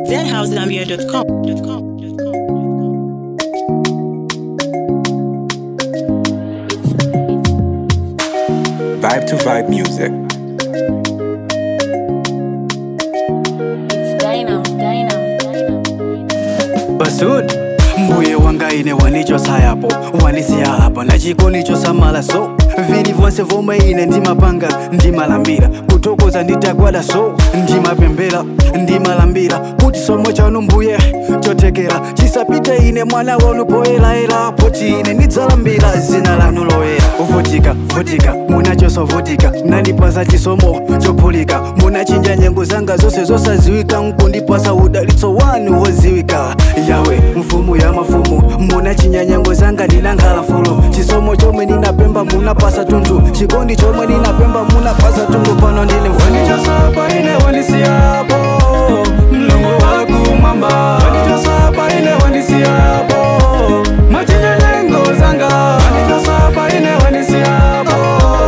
Vibe to Vibe Music. Basud mbuye wanga ine wanichosa yapo wanisiya hapa na chikondi chosamala so vili vonse vomwe ine ndimapanga ndimalambira kutokoza nditagwada so ndimapembera ndimalambira kuti somo chanu mbuye chotekera chisapite ine mwana wanu poyelaela poti ine ndidzalambira zina lanu loyera uvutika vutika munachosovutika nandipasa chisomo chophulika munachinja nyengo zanga zonse zosaziwika nkundipasa udalitso wanu woziwika yawe mfumu ya mafumu munachinja nyengo zanga ndinakhala fulu chisomo chomwe ninapemba munapasa tundu chikondi chomwe ninapemba munapasa tundu pano ndine mfanichosapa ine wanisiyapo mlungu wakumwamba wanichosapa ine wanisiyapo mwachinja nyengo zanga wanichosapa ine wanisiyapo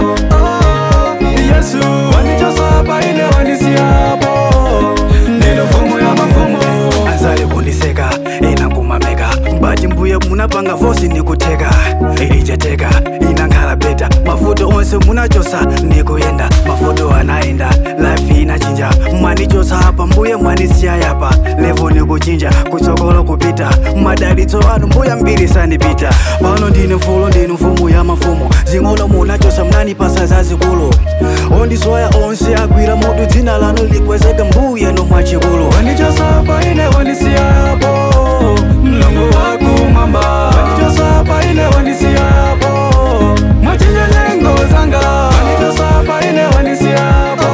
yesu wanichosapa ine wanisiyapo ndino mfumu ya mafumu azali kundiseka ina kumameka bati mbuye munapanga vosi nikuteka ilichateka inakhala beta mafuto onse munachosa nikuyenda mafuto anaenda life inachinja mwanichosa apa mbuye mwanisiya yapa levo nikuchinja kutsogolo kupita madalitso anu mbuya mbiri sandipita pano ndine mfulo ndine mfumu ya mafumu zing'ono munachosa mnanipasa zazikulu ondisoya onse agwira mutu dzina lanu likwezeke mbuye nomwachikulu wanichosapa ine wanisiyapo mlungu wakumwamba wanichosapa ine wanisiyapo mwachinja nyengo zanga wanichosapa ine wanisiyapo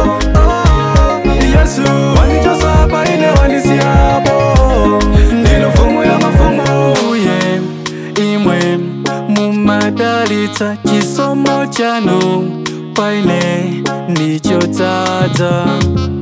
yesu wanichosapa ine wanisiyapo ndino mfumu ya mafumu uye imwe mumadalitsa chisomo chanu paine ndichodzadza